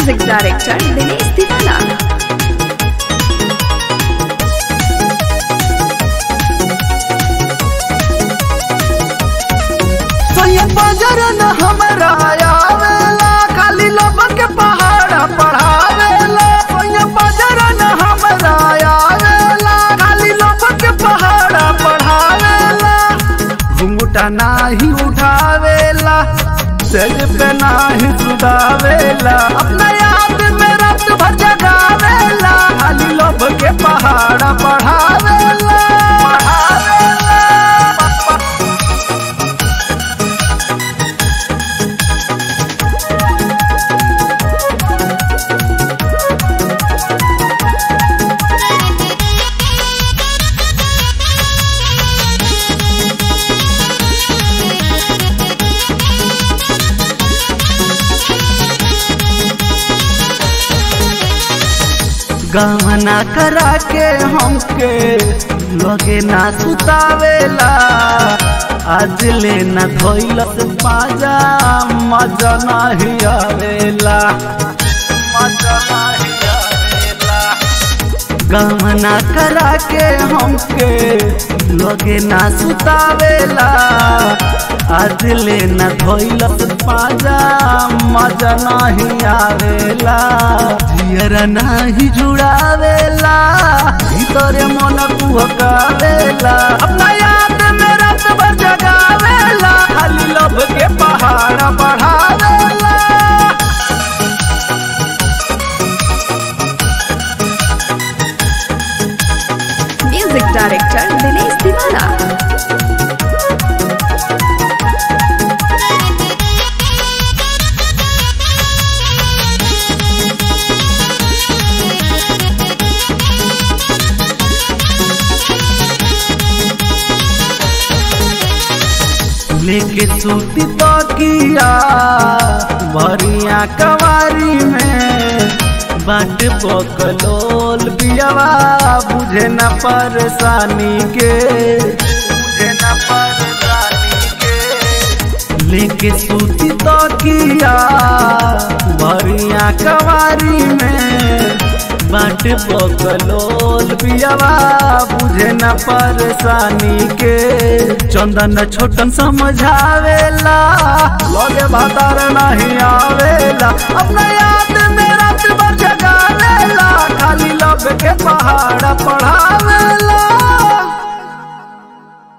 Music Director Dinesh Tiwala. सोये बाजार न हमरा आवेला खाली लोगन के पहाड़ा पढ़ावेला सोये बाजार न हमरा आवेला खाली लोगन के पहाड़ा पढ़ावेला घुंघटा नाही उठावेला सेज पे नाही सुधावेला अपना याद में रात भर जगावेला खाली लोग के पहाड़ा पढ़ावेला पढ़ावेला गहना करा के हमके लगे ना सुतावेला आज ले ना धोइलस पाजा मजा नाही आवेला मजा नाही आवेला गहना करा के हमके लगे ना सुतावेला आज ले ना धोइलस पाजा मजा नाही आवेला जियरा नाही जुड़ावेला भीतरे मन कुहकावेला अपना याद में रात भर जगावेला खाली लब के पहाड़ बढ़ावेला Music Director Dinesh Tiwala. लेके सूती तकिया भरिया कवारी में बाट बकलोल बियावा बुझे न परेशानी के बुझे न परेशानी के लेके सूती तकिया भरिया कवारी में बाट बकलोल बियावा बुझे न परेशानी के चंदन छोटन समझावेला लगे भातार नहीं आवेला अपना याद में रात भर जगावेला खाली लब के पहाड़ पढ़ावेला